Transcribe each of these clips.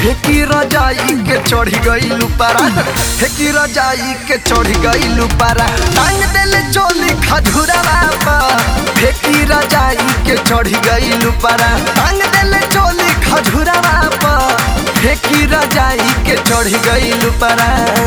फेंकी रजाई के चढ़ी गई पारा फेंकी रजाई के चढ़ी गई पारा टांग देले चोली खजुरावा पर फेंकी रजाई के चढ़ी गई पारा टांग देले चोली खजुरावा पर फेंकी रजाई के चढ़ी गई पारा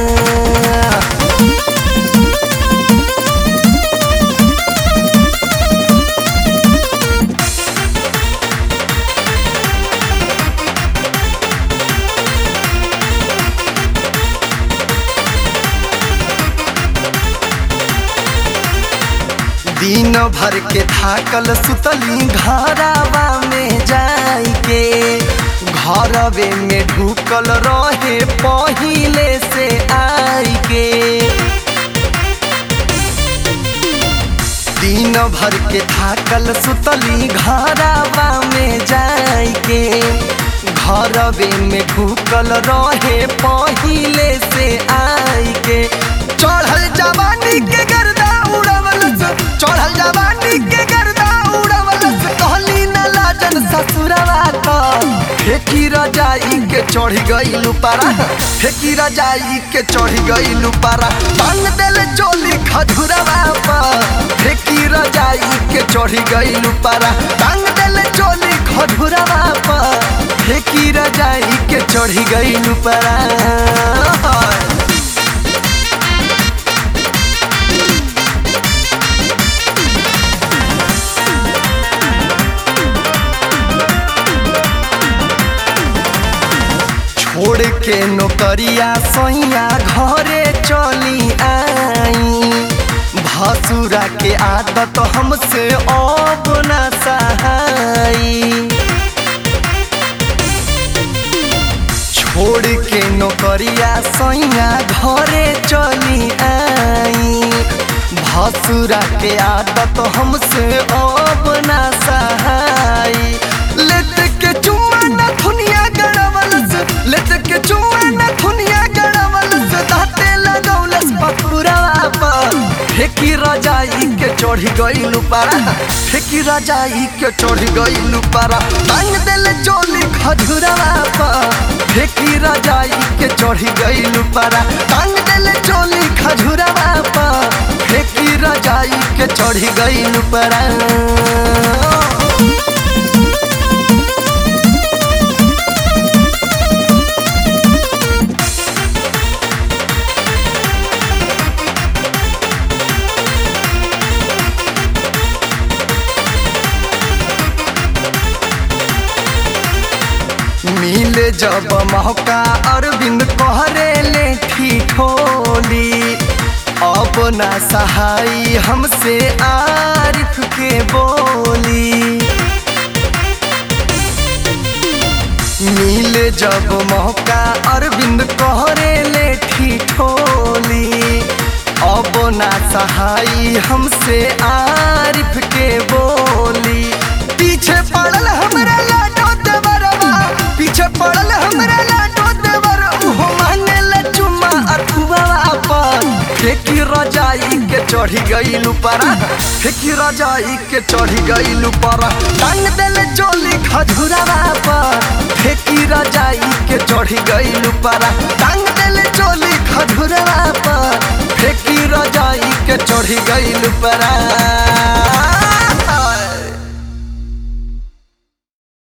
दिन भर के थाकल सुतली घरावा में जाई के घरवे में ढुकल रहे पहिले से आई के दिन भर के थाकल सुतली घरावा में जाई के घरवे में ढुकल रहे पहिले से आई के चढ़ल जवानी के गर्दा उड़वलस चढ़ल जवानी के गर्दा उड़वलस कहली न लाजन ससुरवा का फेंकी रजाई के चढ़ी गई पारा फेंकी रजाई के चढ़ी गई पारा टांग देले चोली खजुरवा पर फेंकी रजाई के चढ़ी गई पारा टांग देले चोली खजुरवा पर फेंकी रजाई के चढ़ी गई पारा छोड़ के नौकरिया सैया घरे चली आई भसुरा के आदत हमसे अब न सहाई छोड़ के नौकरिया सैया घरे चली आई भसुरा के आदत हमसे अब न सहाई लेट के चुम्मा न थुनिया गड़वलस लेट के चुम्मा न थुनिया गड़वलस दाते लगौलस पपुरवा पर फेंकी रजाई के चढ़ी गई पारा फेंकी रजाई के चढ़ी गई पारा टांग देले चोली खजुरवा पर फेंकी रजाई के चढ़ी गई पारा टांग देले चोली खजुरवा पर फेंकी रजाई के चढ़ी गई पारा मिले जब मौका अरविंद कहरे ले ठिठोली अब ना सहाई हमसे आरिफ के बोली मिले जब मौका अरविंद कहरे ले ठिठोली अब ना सहाई हमसे आरिफ के बोली पीछे पड़ल हमरा लाडो देवरवा पीछे पड़ल हमरा लाडो देवर उहो मांगे ले चुम्मा अथुवा पर फेंकी रजाई के चढ़ी गई पारा फेंकी रजाई के चढ़ी गई पारा टांग देले चोली खजुरावा पर फेंकी रजाई के चढ़ी गई पारा टांग देले चोली खजुरावा पर फेंकी रजाई के चढ़ी गई पारा